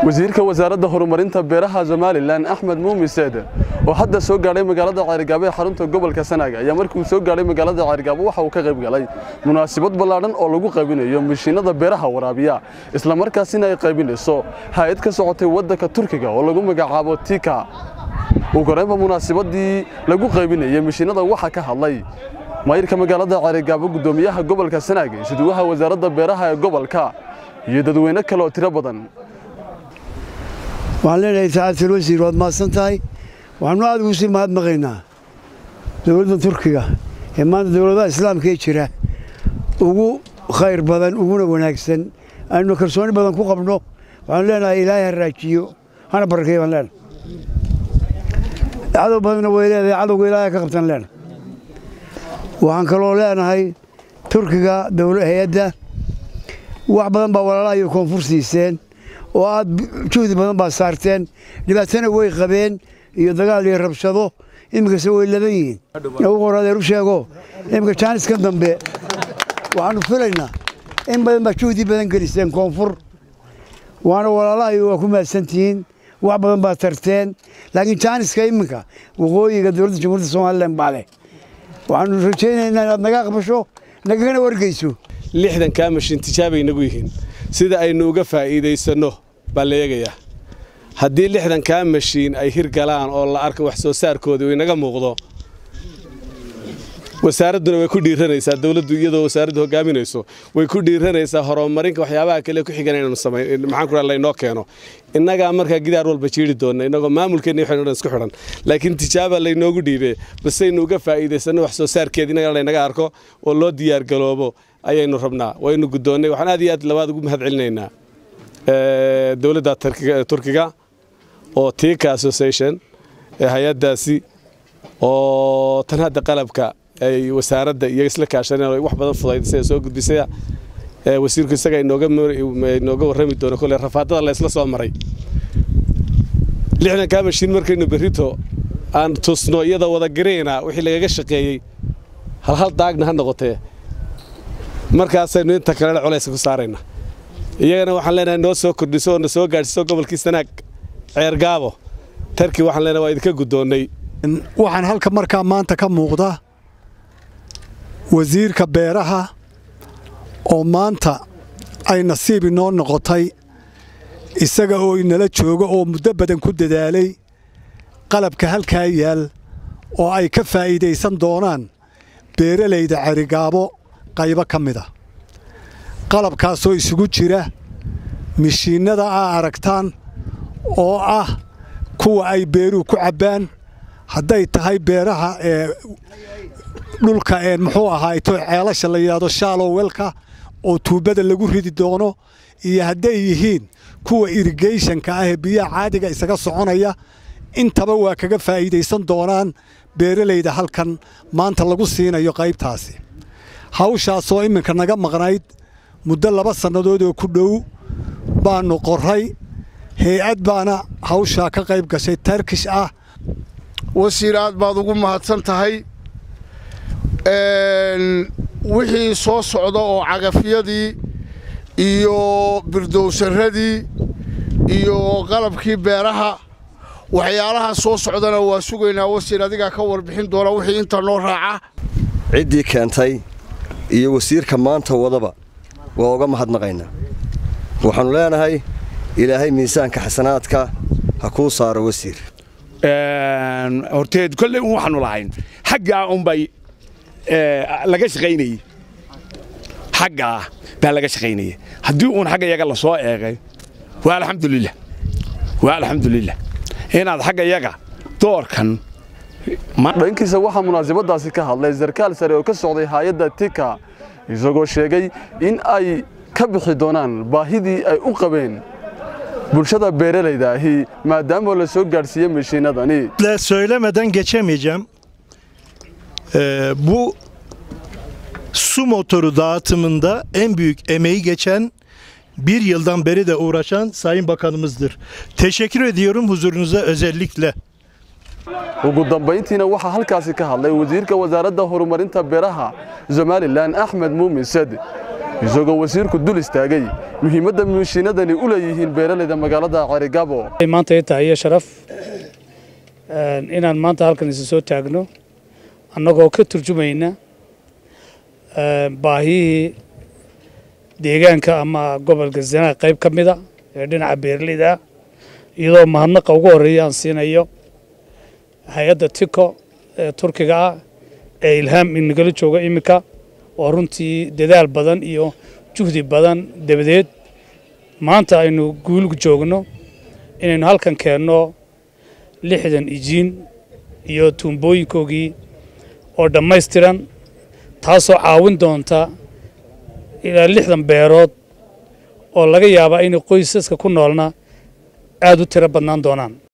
wasiirka wasaaradda horumarinta beeraha somalilan axmed muumin seede oo hadda soo gaadhay magaalada ceerigaabo ee xarunta gobolka sanaag ayaa markii uu soo gaadhay magaalada ceerigaabo waxa uu ka qayb galay munaasabad ballaadhan oo lagu qaybinayo mishiinada beeraha waraabiya islamarkaasina ay qaybinayso hay-ad ka socotay waddanka turkiga oo lagu magacaabo tika ugu horeynba munaasabadii lagu qaybinayay mishiinada waxaa ka hadlay maayirka magaalada ceerigaabo guddoomiyaha gobolka sanaag isduwaha wasaaradda beeraha ee gobolka iyo dadweyne kale oo tiro badan waxaan leenahay sacaadtul wasiir waad mahadsan tahay waxaanu aad ugu sii mahadnaqaynaa dowladda turkiga ee maanta dowladaha islaamka ee jira ugu khayr badan uguna wanaagsan aynu kalsooni badan ku qabno waxaanu leenahay ilaahay ha raajiyo hana barakeeyo baan leenahay cadow badanna way leedahay cadowga ilaahay ka qabtan leenahay waxaan kaloo leenahay turkiga hay-adda wax badan baa walaalaha iyo koonfur siiseen oo aad juhdi badan baa saarteen dhibaatana way qabeen iyo dagaal iyo rabshado iminkase way laban yihiin ugu horadeer u sheego iminka jaaniskan dambe waxaanu filaynaa in badan baa juhdi badan geliseen koonfur waana walaalaha iyo waa ku mahadsantihiin wax badan baa tarteen laakiin jaaniska iminka waqooyiga dowladda jamhuuriyadda somalilan baa leh waxaanu rajaynaynaa inaad naga aqbasho nagagana wargeyso lixdankaa mashiin tijaabay nagu yihiin sida aynu uga faa'iidaysanno baa la eegayaa haddii lixdankaa mashiin ay hirgalaan oo la arko wax soo saarkoodii uu inaga muuqdo wasaaradduna way ku dhiiranaysaa dowladdu iyadoo wasaaraddu hogaaminayso way ku dhiiranaysaa horumarinka waxyaabaha kale ku xigan inaynu samayn maxaan ku laynoo keeno innagaa markaa gidaar walba jiiri doonna innagoo maamulkeenna waxaynu dhan isku xidhan laakiin tijaaba laynoogu dhiibee basaynu uga faa'iidaysanno wax soo saarkeeda innaga laynaga arko oo loo diyaargaloobo ayaynu rabnaa waynu guddoonnay waxaan aad iyo aad labaad ugu mahad celinaynaa dowladda turkiga oo tika association ee hay-addaasi oo tan hadda qalabka ay wasaaradda iyo isla kaashaneen wax badan fudaydisay soo gudbisaya wasiirku isaga inooga warrami doono kole rafaadada la isla soo maray lixdankaa mashiin markaynu berrito aan tusno iyadoo wada gareyna wixii lagaga shaqeeyey halhal daagna ha noqotee markaasaynu inta kalena culayska ku saarayna iyagana waxaan leenahay noo soo kordhiso oo na soo gaadhsiiso gobolkii sanaag ceergaabo tarki waxaan leenahay waa idinka guddoonnay waxaan halka markaa maanta ka muuqda wasiirka beeraha oo maanta ay nasiib inoo noqotay isaga oo inala jooga oo muddo badan ku dadaalay qalabka halkaa yaal oo ay ka faa'iidaysan doonaan beeralayda cerigaabo qaybo ka mid a qalabkaasoo isugu jira mishiinnada aa aragtaan oo ah kuwa ay beeruhu ku cabbaan hadday tahay beeraha ee dhulka ee muxuu ahaato ceelasha la yidhaahdo shaalowelka oo tuubada lagu ridi doono iyo hadday yihiin kuwa irigeyshonka ah ee biyaha caadiga isaga soconaya intaba waa kaga faa'iidaysan doonaan beeralayda halkan maanta lagu siinayo qaybtaasi hawshaasoo iminka naga maqnayd muddo laba sannadood oo ku dhow baannu qorray hay-ad baana hawshaa ka qayb gashay tarkish ah wasiir aad baad ugu mahadsan tahay wixii soo socda oo cagafyadii iyo birdowsaradii iyo qalabkii beeraha waxyaalaha soo socdana waa sugaynaa wasiir adigaa ka warbixin doona wixii inta noo raaca ciddii keentay iyo wasiirka maanta wadaba waa uga mahadnaqaynaa waxaannu leenahay ilaahay miisaanka xasanaadka ha kuu saaro wasiir horteed kolley un waxaanu lahayn xaggaa unbay laga shaqaynayey xaggaa baa laga shaqaynayey haddii uun xagga yaga la soo eegay waa alxamdulilah waa alxamdulilah inaad xagga yaga doorkan dhankiisa waxaa munaasabadaasi ka hadlay sarkaal sare oo ka socday hay-adda tika isagoo sheegay in ay ka bixi doonaan baahidii ay u qabeen bulshada beeralayda ahi maadaama la soo gaadhsiiyey mashiinadani söylemeden geçemeyeceğim. Ee, bu su motoru dağıtımında en büyük emeği geçen bir yıldan beri de uğraşan Sayın Bakanımızdır. Teşekkür ediyorum huzurunuza özellikle. ugu dambayntiina waxaa halkaasi ka hadlay wasiirka wasaaradda horumarinta beeraha somalilan axmed muumin sade isagoo wasiirku dul istaagay muhiimadda mishiinadani u leeyihiin beeralayda magaalada ceerigaabo maanta ay tahay iyo sharaf inaan maanta halkan isa soo taagno annagoo ka turjumayna baahiyihii deegaanka ama gobolka zanaag qayb ka mida ee dhinaca beeralayda ah iyadoo mahadnaqa ugu horreeya aan siinayo hay-adda tiko ee turkiga ah ee ilhaam inagala jooga iminka oo runtii dadaal badan iyo juhdi badan dabadeed maanta aynu guulgu joogno inaynu halkan keenno lixdan ijiin iyo tuumbooyinkoogii oo dhammaystiran taasoo caawin doonta ilaa lixdan beerood oo laga yaabaa inay qoysaska ku noolna aad u tiro badnaan doonaan